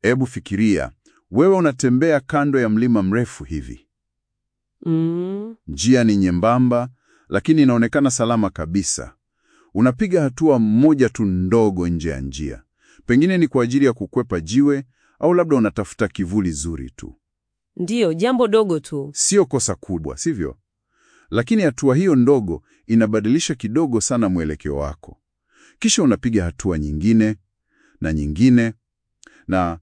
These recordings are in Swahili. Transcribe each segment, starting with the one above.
Ebu fikiria, wewe unatembea kando ya mlima mrefu hivi. Mm. Njia ni nyembamba, lakini inaonekana salama kabisa. Unapiga hatua moja tu ndogo nje ya njia, pengine ni kwa ajili ya kukwepa jiwe au labda unatafuta kivuli zuri tu. Ndiyo, jambo dogo tu. Sio kosa kubwa, sivyo? Lakini hatua hiyo ndogo inabadilisha kidogo sana mwelekeo wako. Kisha unapiga hatua nyingine na nyingine, na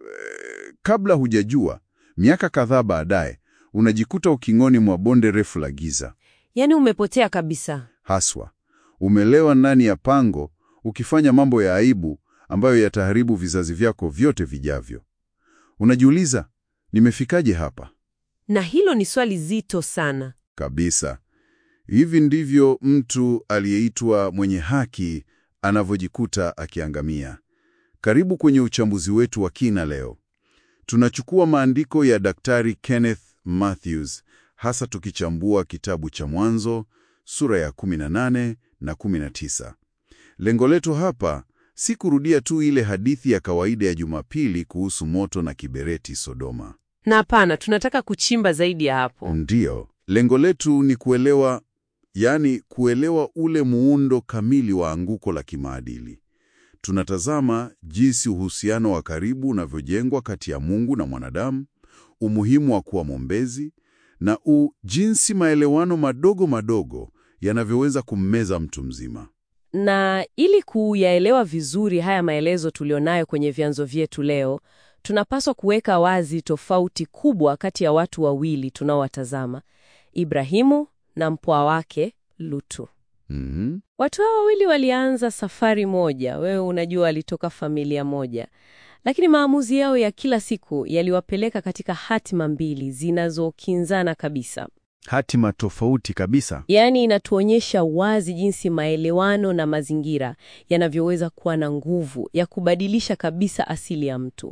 eh, kabla hujajua, miaka kadhaa baadaye unajikuta ukingoni mwa bonde refu la giza. Yaani umepotea kabisa. Haswa umelewa ndani ya pango, ukifanya mambo ya aibu ambayo yataharibu vizazi vyako vyote vijavyo. Unajiuliza, nimefikaje hapa? Na hilo ni swali zito sana. Kabisa. Hivi ndivyo mtu aliyeitwa mwenye haki anavyojikuta akiangamia. Karibu kwenye uchambuzi wetu wa kina leo. Tunachukua maandiko ya Daktari Kenneth Mathews, hasa tukichambua kitabu cha Mwanzo sura ya 18 na 19. Lengo letu hapa si kurudia tu ile hadithi ya kawaida ya Jumapili kuhusu moto na kibereti Sodoma. Na hapana, tunataka kuchimba zaidi ya hapo. Ndiyo, lengo letu ni kuelewa, yaani kuelewa ule muundo kamili wa anguko la kimaadili. Tunatazama jinsi uhusiano wa karibu unavyojengwa kati ya Mungu na mwanadamu, umuhimu wa kuwa mwombezi na u jinsi maelewano madogo madogo yanavyoweza kummeza mtu mzima. Na ili kuyaelewa vizuri haya maelezo tulionayo kwenye vyanzo vyetu leo, tunapaswa kuweka wazi tofauti kubwa kati ya watu wawili tunaowatazama, Ibrahimu na mpwa wake Lutu. Mhm. Watu hao wawili walianza safari moja, wewe unajua, walitoka familia moja, lakini maamuzi yao ya kila siku yaliwapeleka katika hatima mbili zinazokinzana kabisa. Hatima tofauti kabisa. Yaani, inatuonyesha wazi jinsi maelewano na mazingira yanavyoweza kuwa na nguvu ya kubadilisha kabisa asili ya mtu,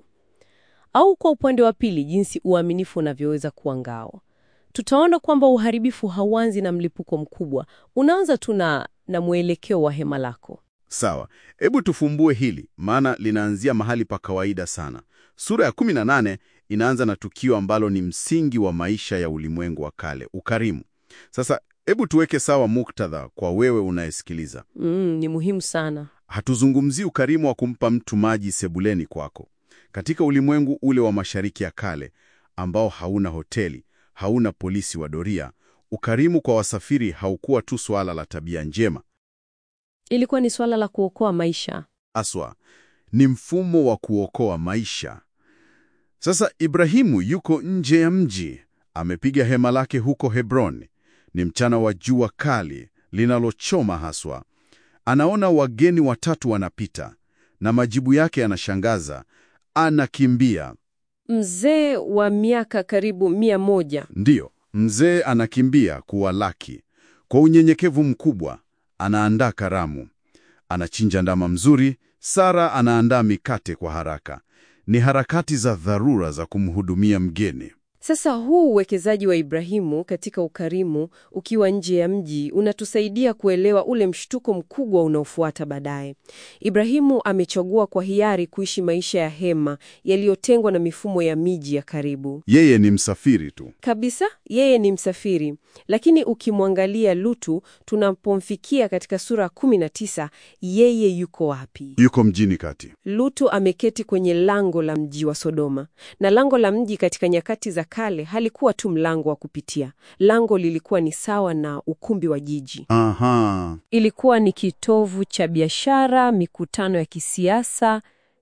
au kwa upande wa pili, jinsi uaminifu unavyoweza kuwa ngao. Tutaona kwamba uharibifu hauanzi na mlipuko mkubwa, unaanza tu na na mwelekeo wa hema lako. Sawa, hebu tufumbue hili, maana linaanzia mahali pa kawaida sana. Sura ya 18 inaanza na tukio ambalo ni msingi wa maisha ya ulimwengu wa kale, ukarimu. Sasa hebu tuweke sawa muktadha kwa wewe unayesikiliza. Mm, ni muhimu sana. Hatuzungumzii ukarimu wa kumpa mtu maji sebuleni kwako. Katika ulimwengu ule wa Mashariki ya Kale ambao hauna hoteli, hauna polisi wa doria, ukarimu kwa wasafiri haukuwa tu swala la tabia njema. Ilikuwa ni swala la kuokoa maisha. Aswa ni mfumo wa kuokoa maisha. Sasa Ibrahimu yuko nje ya mji, amepiga hema lake huko Hebroni. Ni mchana wa jua kali linalochoma haswa. Anaona wageni watatu wanapita, na majibu yake yanashangaza. Anakimbia. Mzee wa miaka karibu mia moja Ndiyo, mzee anakimbia kuwalaki. Kwa unyenyekevu mkubwa, anaandaa karamu. Anachinja ndama mzuri, Sara anaandaa mikate kwa haraka. Ni harakati za dharura za kumhudumia mgeni. Sasa huu uwekezaji wa Ibrahimu katika ukarimu ukiwa nje ya mji unatusaidia kuelewa ule mshtuko mkubwa unaofuata baadaye. Ibrahimu amechagua kwa hiari kuishi maisha ya hema yaliyotengwa na mifumo ya miji ya karibu. Yeye ni msafiri tu. Kabisa, yeye ni msafiri. Lakini ukimwangalia Lutu, tunapomfikia katika sura 19, yeye yuko wapi? Yuko mjini kati. Lutu ameketi kwenye lango la mji wa Sodoma. Na lango la mji katika nyakati za kale halikuwa tu mlango wa kupitia. Lango lilikuwa ni sawa na ukumbi wa jiji. Aha. Ilikuwa ni kitovu cha biashara, mikutano ya kisiasa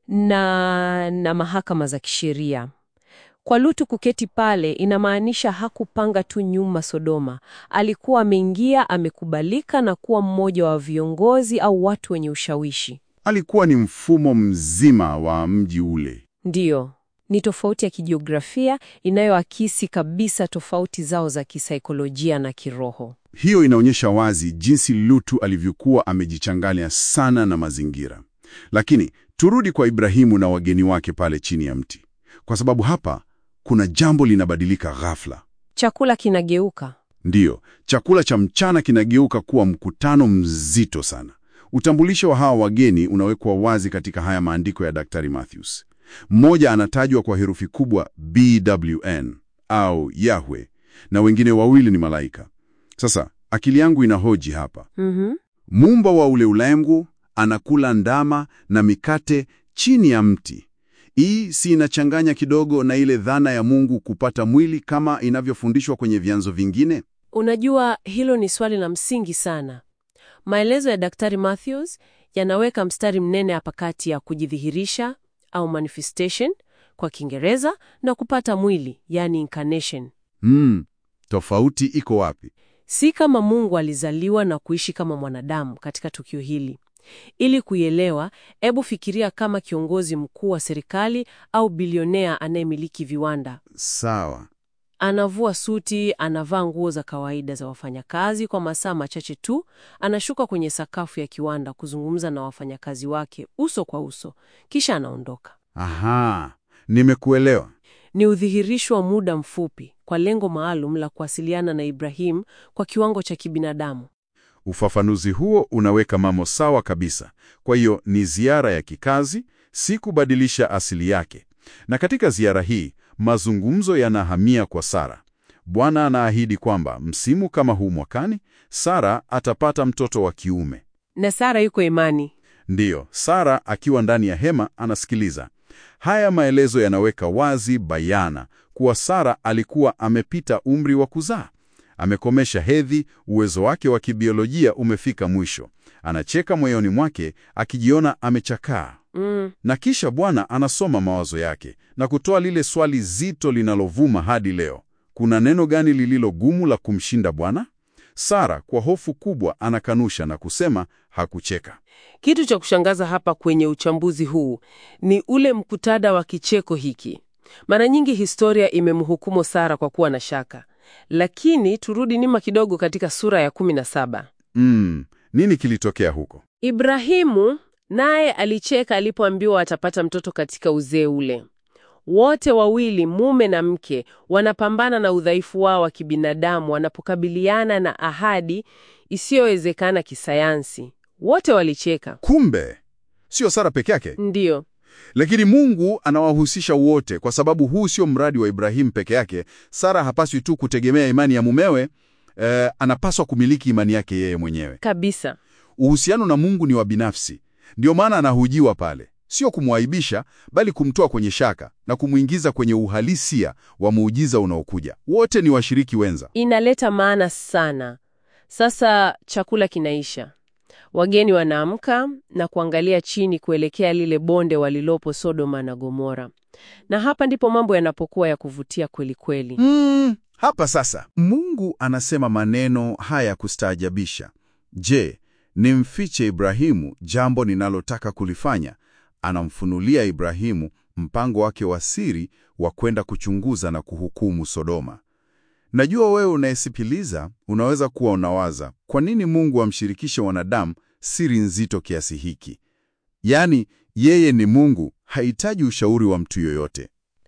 na, na mahakama za kisheria. Kwa Lutu kuketi pale inamaanisha hakupanga tu nyuma Sodoma. Alikuwa ameingia, amekubalika na kuwa mmoja wa viongozi au watu wenye ushawishi. Alikuwa ni mfumo mzima wa mji ule. Ndiyo, ni tofauti ya kijiografia inayoakisi kabisa tofauti zao za kisaikolojia na kiroho. Hiyo inaonyesha wazi jinsi Lutu alivyokuwa amejichanganya sana na mazingira. Lakini turudi kwa Ibrahimu na wageni wake pale chini ya mti, kwa sababu hapa kuna jambo linabadilika ghafla. Chakula kinageuka. Ndiyo, chakula cha mchana kinageuka kuwa mkutano mzito sana. Utambulisho wa hawa wageni unawekwa wazi katika haya maandiko ya Daktari Matthews. Mmoja anatajwa kwa herufi kubwa BWN au Yahwe, na wengine wawili ni malaika. Sasa akili yangu inahoji hapa, Mhm. muumba wa ule ulimwengu anakula ndama na mikate chini ya mti. Hii si inachanganya kidogo na ile dhana ya Mungu kupata mwili kama inavyofundishwa kwenye vyanzo vingine? Unajua, hilo ni swali la msingi sana. Maelezo ya Daktari Matthews yanaweka mstari mnene hapa kati ya kujidhihirisha au manifestation kwa Kiingereza na kupata mwili, yani incarnation. Hmm, tofauti iko wapi? Si kama Mungu alizaliwa na kuishi kama mwanadamu katika tukio hili. Ili kuielewa, hebu fikiria kama kiongozi mkuu wa serikali au bilionea anayemiliki viwanda. Sawa. Anavua suti, anavaa nguo za kawaida za wafanyakazi kwa masaa machache tu, anashuka kwenye sakafu ya kiwanda kuzungumza na wafanyakazi wake uso kwa uso, kisha anaondoka. Aha, nimekuelewa. Ni udhihirisho wa muda mfupi kwa lengo maalum la kuwasiliana na Ibrahim kwa kiwango cha kibinadamu. Ufafanuzi huo unaweka mambo sawa kabisa. Kwa hiyo ni ziara ya kikazi, si kubadilisha asili yake. Na katika ziara hii mazungumzo yanahamia kwa Sara. Bwana anaahidi kwamba msimu kama huu mwakani, Sara atapata mtoto wa kiume. Na Sara yuko imani. Ndiyo, Sara akiwa ndani ya hema anasikiliza. Haya maelezo yanaweka wazi bayana kuwa Sara alikuwa amepita umri wa kuzaa. Amekomesha hedhi, uwezo wake wa kibiolojia umefika mwisho. Anacheka moyoni mwake akijiona amechakaa. Mm. Na kisha Bwana anasoma mawazo yake na kutoa lile swali zito linalovuma hadi leo. Kuna neno gani lililo gumu la kumshinda Bwana? Sara kwa hofu kubwa anakanusha na kusema hakucheka. Kitu cha kushangaza hapa kwenye uchambuzi huu ni ule mkutada wa kicheko hiki. Mara nyingi historia imemhukumu Sara kwa kuwa na shaka, lakini turudi nyuma kidogo katika sura ya 17. Mm, nini kilitokea huko? Ibrahimu naye alicheka alipoambiwa atapata mtoto katika uzee ule. Wote wawili, mume na mke, wanapambana na udhaifu wao wa kibinadamu wanapokabiliana na ahadi isiyowezekana kisayansi. Wote walicheka. Kumbe sio Sara peke yake, Ndiyo. lakini Mungu anawahusisha wote, kwa sababu huu sio mradi wa Ibrahimu peke yake. Sara hapaswi tu kutegemea imani ya mumewe, eh, anapaswa kumiliki imani yake yeye mwenyewe. Kabisa. Uhusiano na Mungu ni wa binafsi, ndio maana anahujiwa pale, sio kumwaibisha, bali kumtoa kwenye shaka na kumwingiza kwenye uhalisia wa muujiza unaokuja. Wote ni washiriki wenza. Inaleta maana sana. Sasa chakula kinaisha. Wageni wanaamka na kuangalia chini kuelekea lile bonde walilopo Sodoma na Gomora. Na hapa ndipo mambo yanapokuwa ya kuvutia kweli kweli. Mm, hapa sasa Mungu anasema maneno haya ya kustaajabisha. Je, nimfiche Ibrahimu jambo ninalotaka kulifanya? Anamfunulia Ibrahimu mpango wake wa siri wa kwenda kuchunguza na kuhukumu Sodoma. Najua wewe unayesikiliza unaweza kuwa unawaza, kwa nini Mungu amshirikishe wanadamu siri nzito kiasi hiki? Yaani, yeye ni Mungu, hahitaji ushauri wa mtu yoyote.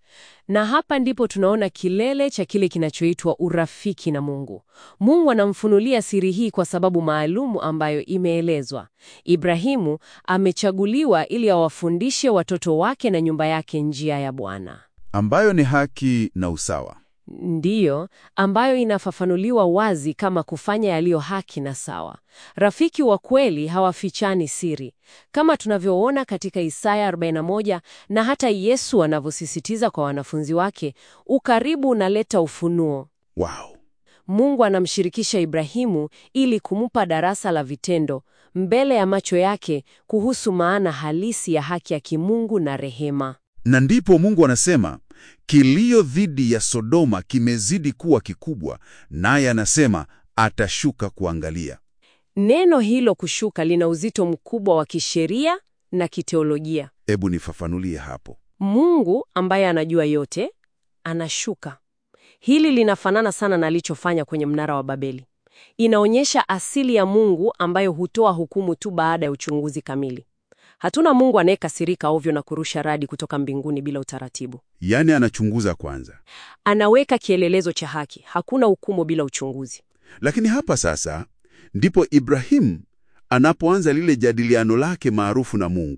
Na hapa ndipo tunaona kilele cha kile kinachoitwa urafiki na Mungu. Mungu anamfunulia siri hii kwa sababu maalumu ambayo imeelezwa. Ibrahimu amechaguliwa ili awafundishe watoto wake na nyumba yake njia ya Bwana. ambayo ni haki na usawa. Ndiyo, ambayo inafafanuliwa wazi kama kufanya yaliyo haki na sawa. Rafiki wa kweli hawafichani siri, kama tunavyoona katika Isaya 41 na hata Yesu anavyosisitiza kwa wanafunzi wake, ukaribu unaleta ufunuo. Wow. Mungu anamshirikisha Ibrahimu ili kumpa darasa la vitendo mbele ya macho yake kuhusu maana halisi ya haki ya kimungu na rehema. Na ndipo Mungu anasema kilio dhidi ya Sodoma kimezidi kuwa kikubwa, naye anasema atashuka kuangalia. Neno hilo kushuka lina uzito mkubwa wa kisheria na kiteolojia. Hebu nifafanulie hapo. Mungu ambaye anajua yote anashuka. Hili linafanana sana na alichofanya kwenye mnara wa Babeli. Inaonyesha asili ya Mungu ambayo hutoa hukumu tu baada ya uchunguzi kamili. Hatuna Mungu anayekasirika ovyo na kurusha radi kutoka mbinguni bila utaratibu. Yaani anachunguza kwanza. Anaweka kielelezo cha haki. Hakuna hukumu bila uchunguzi. Lakini hapa sasa ndipo Ibrahimu anapoanza lile jadiliano lake maarufu na Mungu.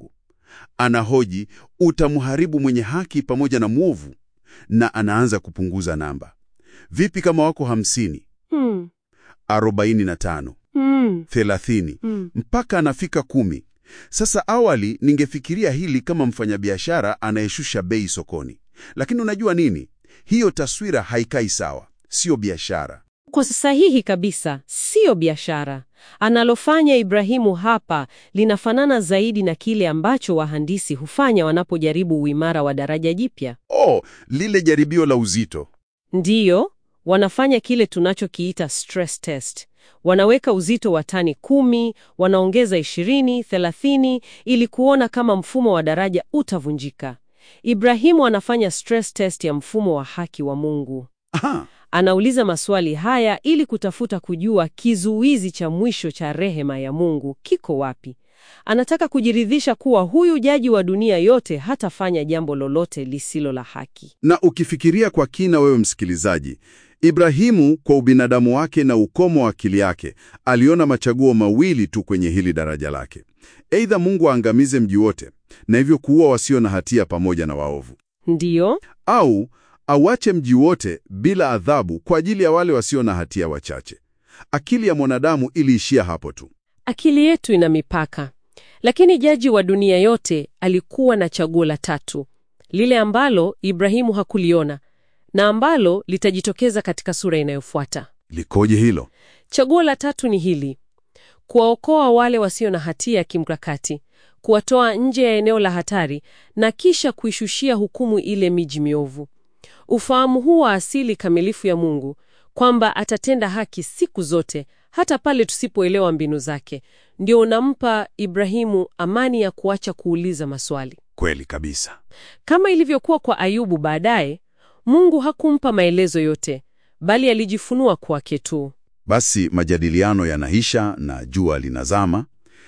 Anahoji, utamharibu mwenye haki pamoja na mwovu? Na anaanza kupunguza namba. Vipi kama wako hamsini, Hmm. arobaini na tano, Hmm. thelathini, Hmm. mpaka anafika kumi. Sasa awali ningefikiria hili kama mfanyabiashara anayeshusha bei sokoni, lakini unajua nini? Hiyo taswira haikai sawa, sio biashara. Kwa sahihi kabisa, siyo biashara. Analofanya Ibrahimu hapa linafanana zaidi na kile ambacho wahandisi hufanya wanapojaribu uimara wa daraja jipya. Oh, lile jaribio la uzito. Ndiyo, wanafanya kile tunachokiita stress test. Wanaweka uzito wa tani kumi, wanaongeza ishirini, thelathini ili kuona kama mfumo wa daraja utavunjika. Ibrahimu anafanya stress test ya mfumo wa haki wa Mungu. Aha, Anauliza maswali haya ili kutafuta kujua kizuizi cha mwisho cha rehema ya Mungu kiko wapi. Anataka kujiridhisha kuwa huyu jaji wa dunia yote hatafanya jambo lolote lisilo la haki. na ukifikiria kwa kina, wewe msikilizaji, Ibrahimu kwa ubinadamu wake na ukomo wa akili yake aliona machaguo mawili tu kwenye hili daraja lake: aidha Mungu aangamize mji wote na hivyo kuua wasio na hatia pamoja na waovu, Ndiyo, au auache mji wote bila adhabu kwa ajili ya wale wasio na hatia wachache. Akili ya mwanadamu iliishia hapo tu. akili yetu ina mipaka, lakini jaji wa dunia yote alikuwa na chaguo la tatu, lile ambalo Ibrahimu hakuliona na ambalo litajitokeza katika sura inayofuata. Likoje hilo? Chaguo la tatu ni hili: kuwaokoa wale wasio na hatia kimkakati, kuwatoa nje ya eneo la hatari na kisha kuishushia hukumu ile miji miovu. Ufahamu huu wa asili kamilifu ya Mungu kwamba atatenda haki siku zote, hata pale tusipoelewa mbinu zake, ndio unampa Ibrahimu amani ya kuacha kuuliza maswali. Kweli kabisa. Kama ilivyokuwa kwa Ayubu baadaye, Mungu hakumpa maelezo yote, bali alijifunua kwake tu. Basi majadiliano yanaisha na jua linazama.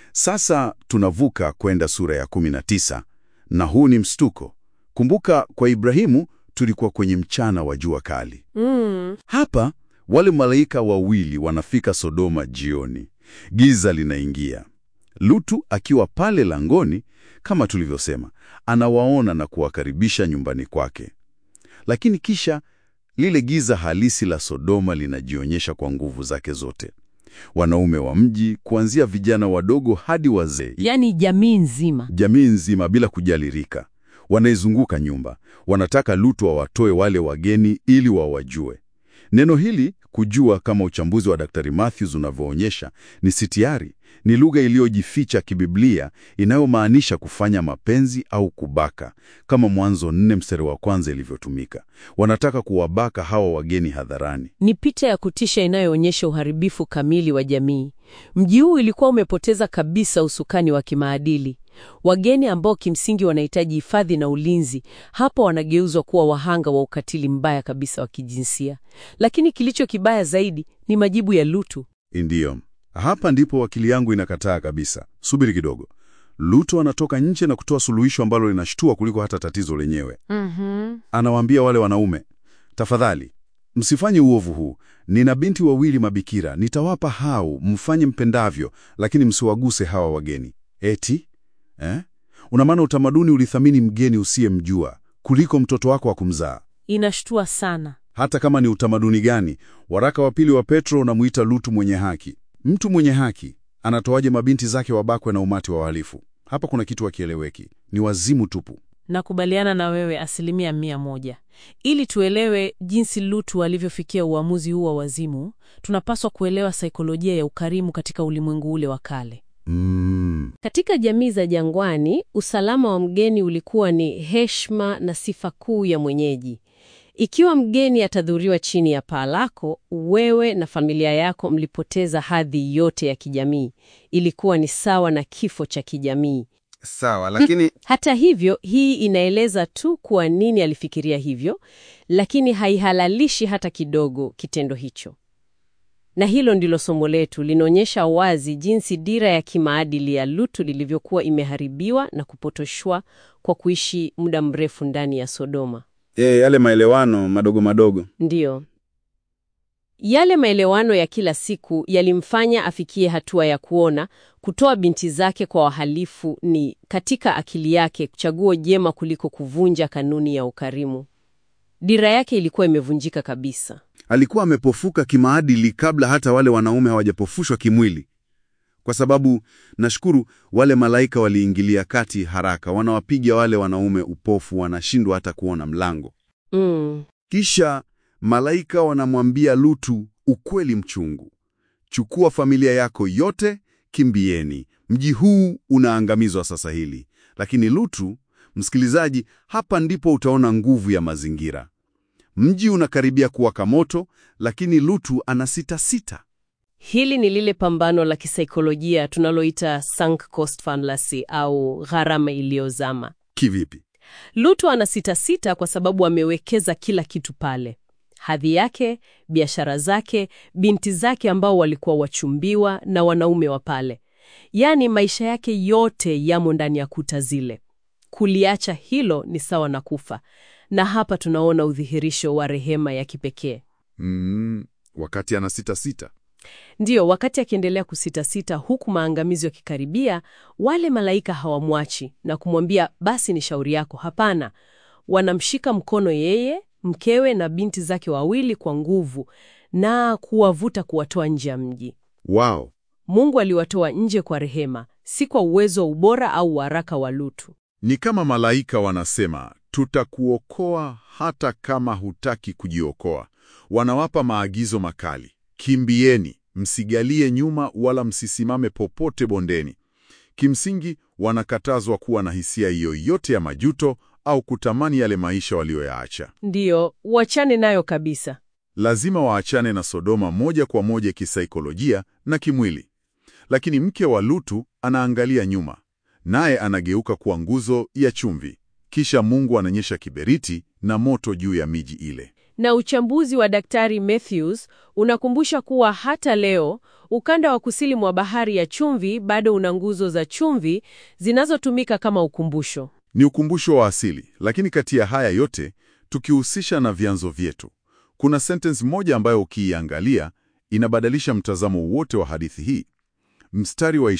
Sasa tunavuka kwenda sura ya 19 na huu ni mstuko. Kumbuka, kwa Ibrahimu tulikuwa kwenye mchana wa jua kali. Mm. Hapa wale malaika wawili wanafika Sodoma jioni, giza linaingia. Lutu akiwa pale langoni, kama tulivyosema, anawaona na kuwakaribisha nyumbani kwake, lakini kisha lile giza halisi la Sodoma linajionyesha kwa nguvu zake zote. Wanaume wa mji, kuanzia vijana wadogo hadi wazee, Yaani jamii nzima. jamii nzima bila kujali rika, wanaizunguka nyumba. Wanataka Lutu wawatoe wale wageni ili wawajue. Neno hili kujua, kama uchambuzi wa Daktari Matthews unavyoonyesha, ni sitiari, ni lugha iliyojificha kibiblia inayomaanisha kufanya mapenzi au kubaka, kama Mwanzo nne mstari wa kwanza ilivyotumika. Wanataka kuwabaka hawa wageni hadharani. Ni picha ya kutisha inayoonyesha uharibifu kamili wa jamii. Mji huu ulikuwa umepoteza kabisa usukani wa kimaadili. Wageni ambao kimsingi wanahitaji hifadhi na ulinzi, hapo wanageuzwa kuwa wahanga wa ukatili mbaya kabisa wa kijinsia. Lakini kilicho kibaya zaidi ni majibu ya Lutu. Ndiyo, hapa ndipo akili yangu inakataa kabisa. Subiri kidogo. Lutu anatoka nje na kutoa suluhisho ambalo linashtua kuliko hata tatizo lenyewe. Anawaambia wale wanaume, tafadhali msifanye uovu huu. Nina binti wawili mabikira, nitawapa hao, mfanye mpendavyo, lakini msiwaguse hawa wageni. Eti eh? Una maana utamaduni ulithamini mgeni usiyemjua kuliko mtoto wako wa kumzaa. Inashtua sana. Hata kama ni utamaduni gani, waraka wa pili wa Petro unamuita Lutu mwenye haki. Mtu mwenye haki anatoaje mabinti zake wabakwe na umati wa wahalifu? Hapa kuna kitu hakieleweki, ni wazimu tupu. Nakubaliana na wewe asilimia mia moja. Ili tuelewe jinsi Lutu alivyofikia uamuzi huu wa wazimu, tunapaswa kuelewa saikolojia ya ukarimu katika ulimwengu ule wa kale. Mm, Katika jamii za jangwani, usalama wa mgeni ulikuwa ni heshima na sifa kuu ya mwenyeji. Ikiwa mgeni atadhuriwa chini ya paa lako, wewe na familia yako mlipoteza hadhi yote ya kijamii. Ilikuwa ni sawa na kifo cha kijamii. Sawa, lakini Hata hivyo, hii inaeleza tu kwa nini alifikiria hivyo, lakini haihalalishi hata kidogo kitendo hicho. Na hilo ndilo somo letu, linaonyesha wazi jinsi dira ya kimaadili ya Lutu lilivyokuwa imeharibiwa na kupotoshwa kwa kuishi muda mrefu ndani ya Sodoma. e, yale maelewano madogo madogo Ndiyo. Yale maelewano ya kila siku yalimfanya afikie hatua ya kuona kutoa binti zake kwa wahalifu ni katika akili yake chaguo jema kuliko kuvunja kanuni ya ukarimu. Dira yake ilikuwa imevunjika kabisa. Alikuwa amepofuka kimaadili kabla hata wale wanaume hawajapofushwa kimwili, kwa sababu nashukuru wale malaika waliingilia kati haraka, wanawapiga wale wanaume upofu, wanashindwa hata kuona mlango. Mm. Kisha malaika wanamwambia Lutu ukweli mchungu: chukua familia yako yote, kimbieni, mji huu unaangamizwa sasa hili. Lakini Lutu, msikilizaji, hapa ndipo utaona nguvu ya mazingira. Mji unakaribia kuwaka moto, lakini Lutu ana sita sita. Hili ni lile pambano la kisaikolojia tunaloita sunk cost fallacy au gharama iliyozama. Kivipi? Lutu ana sita sita kwa sababu amewekeza kila kitu pale: hadhi yake, biashara zake, binti zake ambao walikuwa wachumbiwa na wanaume wa pale. Yaani maisha yake yote yamo ndani ya kuta zile. Kuliacha hilo ni sawa na kufa, na hapa tunaona udhihirisho wa rehema ya kipekee. Mm, wakati ana sita sita. Ndiyo, wakati akiendelea kusitasita huku maangamizo yakikaribia, wale malaika hawamwachi na kumwambia basi ni shauri yako. Hapana, wanamshika mkono yeye, mkewe na binti zake wawili kwa nguvu na kuwavuta kuwatoa nje ya mji. Wow. Mungu aliwatoa nje kwa rehema, si kwa uwezo, ubora au uharaka wa Lutu. Ni kama malaika wanasema, tutakuokoa hata kama hutaki kujiokoa. Wanawapa maagizo makali: kimbieni, msigalie nyuma wala msisimame popote bondeni. Kimsingi, wanakatazwa kuwa na hisia yoyote ya majuto au kutamani yale maisha walioyaacha. Ndiyo, uachane nayo kabisa. Lazima waachane na Sodoma moja kwa moja kisaikolojia na kimwili. Lakini mke wa Lutu anaangalia nyuma, naye anageuka kuwa nguzo ya chumvi. Kisha Mungu ananyesha kiberiti na moto juu ya miji ile. Na uchambuzi wa Daktari Matthews unakumbusha kuwa hata leo ukanda wa kusini mwa bahari ya chumvi bado una nguzo za chumvi zinazotumika kama ukumbusho. Ni ukumbusho wa asili, lakini kati ya haya yote tukihusisha na vyanzo vyetu, kuna sentensi moja ambayo ukiiangalia inabadilisha mtazamo wote wa hadithi hii. Mstari wa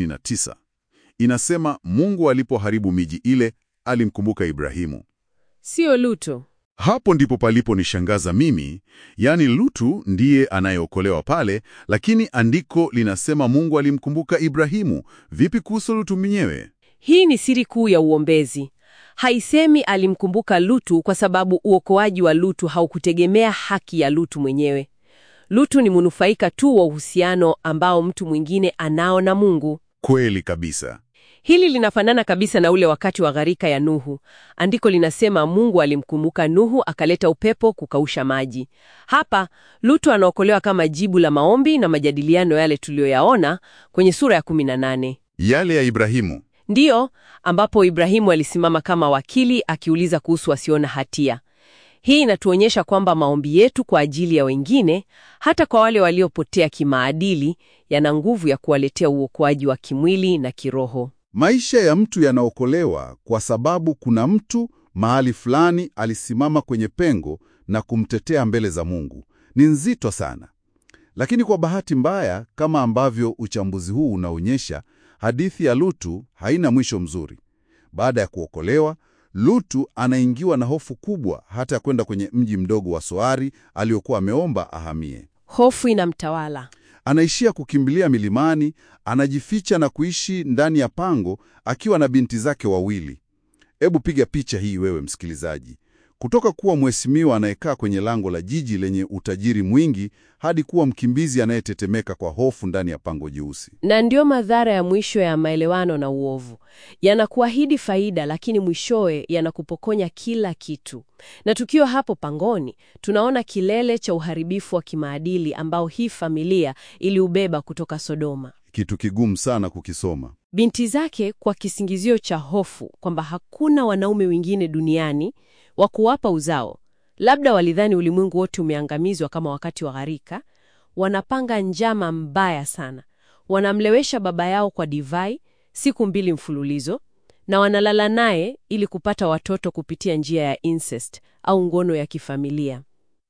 29 inasema, Mungu alipoharibu miji ile alimkumbuka Ibrahimu. Sio Lutu. Hapo ndipo palipo nishangaza mimi, yaani Lutu ndiye anayeokolewa pale, lakini andiko linasema Mungu alimkumbuka Ibrahimu. Vipi kuhusu Lutu mwenyewe? Hii ni siri kuu ya uombezi. Haisemi alimkumbuka Lutu kwa sababu uokoaji wa Lutu haukutegemea haki ya Lutu mwenyewe. Lutu ni mnufaika tu wa uhusiano ambao mtu mwingine anao na Mungu. Kweli kabisa. Hili linafanana kabisa na ule wakati wa gharika ya Nuhu. Andiko linasema Mungu alimkumbuka Nuhu akaleta upepo kukausha maji. Hapa Lutu anaokolewa kama jibu la maombi na majadiliano yale tuliyoyaona kwenye sura ya 18. Yale ya Ibrahimu. Ndiyo, ambapo Ibrahimu alisimama kama wakili akiuliza kuhusu wasiona hatia. Hii inatuonyesha kwamba maombi yetu kwa ajili ya wengine, hata kwa wale waliopotea kimaadili, yana nguvu ya kuwaletea uokoaji wa kimwili na kiroho. Maisha ya mtu yanaokolewa kwa sababu kuna mtu mahali fulani alisimama kwenye pengo na kumtetea mbele za Mungu. Ni nzito sana. Lakini kwa bahati mbaya, kama ambavyo uchambuzi huu unaonyesha, hadithi ya Lutu haina mwisho mzuri. Baada ya kuokolewa, Lutu anaingiwa na hofu kubwa hata ya kwenda kwenye mji mdogo wa Soari aliokuwa ameomba ahamie. Hofu inamtawala. Anaishia kukimbilia milimani, anajificha na kuishi ndani ya pango akiwa na binti zake wawili. Hebu piga picha hii wewe msikilizaji. Kutoka kuwa mheshimiwa anayekaa kwenye lango la jiji lenye utajiri mwingi hadi kuwa mkimbizi anayetetemeka kwa hofu ndani ya pango jeusi. Na ndio madhara ya mwisho ya maelewano na uovu. Yanakuahidi faida, lakini mwishowe yanakupokonya kila kitu. Na tukiwa hapo pangoni, tunaona kilele cha uharibifu wa kimaadili ambao hii familia iliubeba kutoka Sodoma. Kitu kigumu sana kukisoma. Binti zake, kwa kisingizio cha hofu kwamba hakuna wanaume wengine duniani wa kuwapa uzao, labda walidhani ulimwengu wote umeangamizwa kama wakati wa gharika, wanapanga njama mbaya sana. Wanamlewesha baba yao kwa divai siku mbili mfululizo, na wanalala naye ili kupata watoto kupitia njia ya incest au ngono ya kifamilia.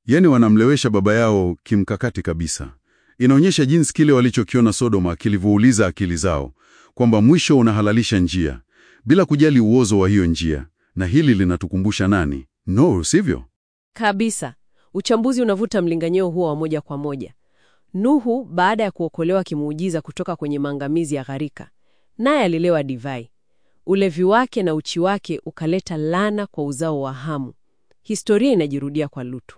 Yaani wanamlewesha baba yao kimkakati kabisa. Inaonyesha jinsi kile walichokiona Sodoma kilivyouliza akili zao, kwamba mwisho unahalalisha njia bila kujali uozo wa hiyo njia. Na hili linatukumbusha nani? No, sivyo? Kabisa. Uchambuzi unavuta mlinganyeo huo wa moja kwa moja. Nuhu baada ya kuokolewa kimuujiza kutoka kwenye maangamizi ya gharika, naye alilewa divai. Ulevi wake na uchi wake ukaleta laana kwa uzao wa Hamu. Historia inajirudia kwa Lutu.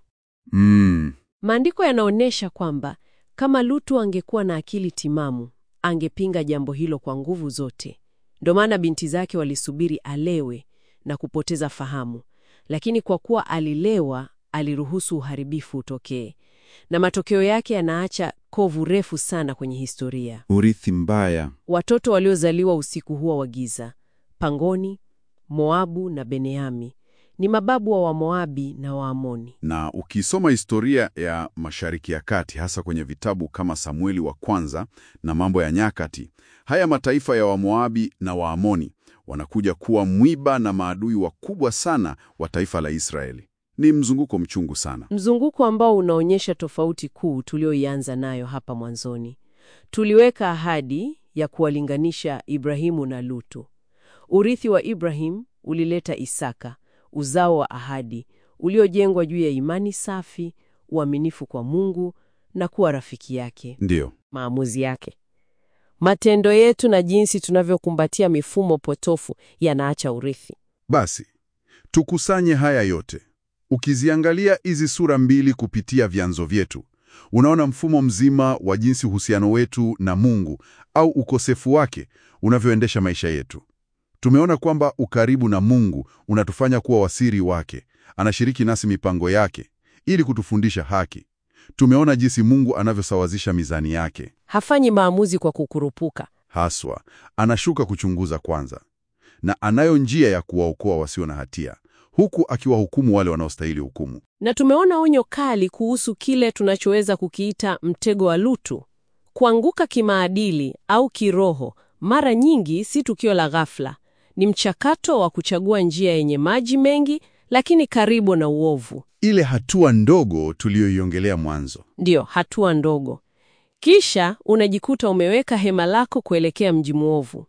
Mm. Maandiko yanaonyesha kwamba kama Lutu angekuwa na akili timamu, angepinga jambo hilo kwa nguvu zote. Ndio maana binti zake walisubiri alewe na kupoteza fahamu, lakini kwa kuwa alilewa, aliruhusu uharibifu utokee, na matokeo yake yanaacha kovu refu sana kwenye historia. Urithi mbaya. Watoto waliozaliwa usiku huo wa giza, Pangoni, Moabu na Beneami, ni mababu wa Wamoabi na Waamoni. Na ukisoma historia ya Mashariki ya Kati, hasa kwenye vitabu kama Samueli wa kwanza na Mambo ya Nyakati, haya mataifa ya Wamoabi na Waamoni wanakuja kuwa mwiba na maadui wakubwa sana wa taifa la Israeli. Ni mzunguko mchungu sana. Mzunguko ambao unaonyesha tofauti kuu tulioianza nayo hapa mwanzoni. Tuliweka ahadi ya kuwalinganisha Ibrahimu na Lutu. Urithi wa Ibrahim ulileta Isaka, uzao wa ahadi uliojengwa juu ya imani safi, uaminifu kwa Mungu na kuwa rafiki yake. Ndiyo. Maamuzi yake, matendo yetu na jinsi tunavyokumbatia mifumo potofu yanaacha urithi. Basi tukusanye haya yote. Ukiziangalia hizi sura mbili kupitia vyanzo vyetu, unaona mfumo mzima wa jinsi uhusiano wetu na Mungu au ukosefu wake unavyoendesha maisha yetu. Tumeona kwamba ukaribu na Mungu unatufanya kuwa wasiri wake, anashiriki nasi mipango yake ili kutufundisha haki. Tumeona jinsi Mungu anavyosawazisha mizani yake, Hafanyi maamuzi kwa kukurupuka. haswa anashuka kuchunguza kwanza, na anayo njia ya kuwaokoa wasio na hatia, huku akiwahukumu wale wanaostahili hukumu. Na tumeona onyo kali kuhusu kile tunachoweza kukiita mtego wa Lutu. Kuanguka kimaadili au kiroho mara nyingi si tukio la ghafla, ni mchakato wa kuchagua njia yenye maji mengi lakini karibu na uovu. Ile hatua ndogo tuliyoiongelea mwanzo. Ndiyo, hatua ndogo. Kisha unajikuta umeweka hema lako kuelekea mji mwovu.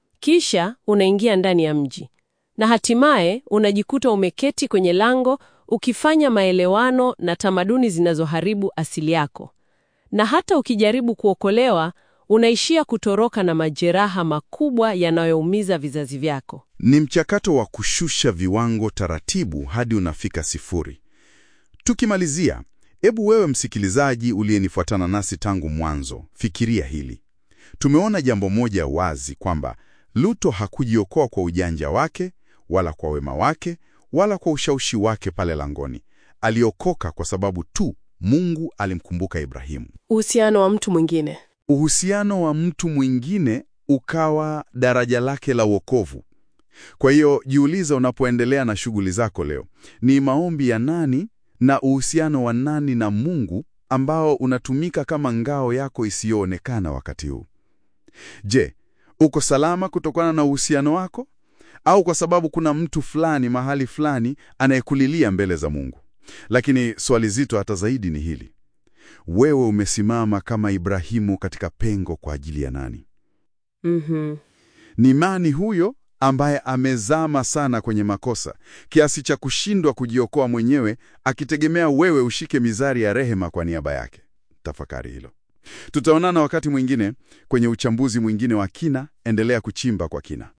Kisha unaingia ndani ya mji, na hatimaye unajikuta umeketi kwenye lango ukifanya maelewano na tamaduni zinazoharibu asili yako. Na hata ukijaribu kuokolewa, unaishia kutoroka na majeraha makubwa yanayoumiza vizazi vyako. Ni mchakato wa kushusha viwango taratibu hadi unafika sifuri. Tukimalizia, hebu wewe msikilizaji uliyenifuatana nasi tangu mwanzo, fikiria hili. Tumeona jambo moja wazi kwamba Luto hakujiokoa kwa ujanja wake wala kwa wema wake wala kwa ushawishi wake pale langoni. Aliokoka kwa sababu tu Mungu alimkumbuka Ibrahimu. Uhusiano wa mtu mwingine. Uhusiano wa mtu mwingine ukawa daraja lake la wokovu. Kwa hiyo jiuliza, unapoendelea na shughuli zako leo, ni maombi ya nani na uhusiano wa nani na Mungu ambao unatumika kama ngao yako isiyoonekana wakati huu? Je, uko salama kutokana na uhusiano wako au kwa sababu kuna mtu fulani mahali fulani anayekulilia mbele za Mungu? Lakini swali zito hata zaidi ni hili: wewe umesimama kama Ibrahimu katika pengo kwa ajili ya nani? Mhm. Ni nani huyo ambaye amezama sana kwenye makosa kiasi cha kushindwa kujiokoa mwenyewe, akitegemea wewe ushike mizari ya rehema kwa niaba yake? Tafakari hilo. Tutaonana wakati mwingine kwenye uchambuzi mwingine wa kina. Endelea kuchimba kwa kina.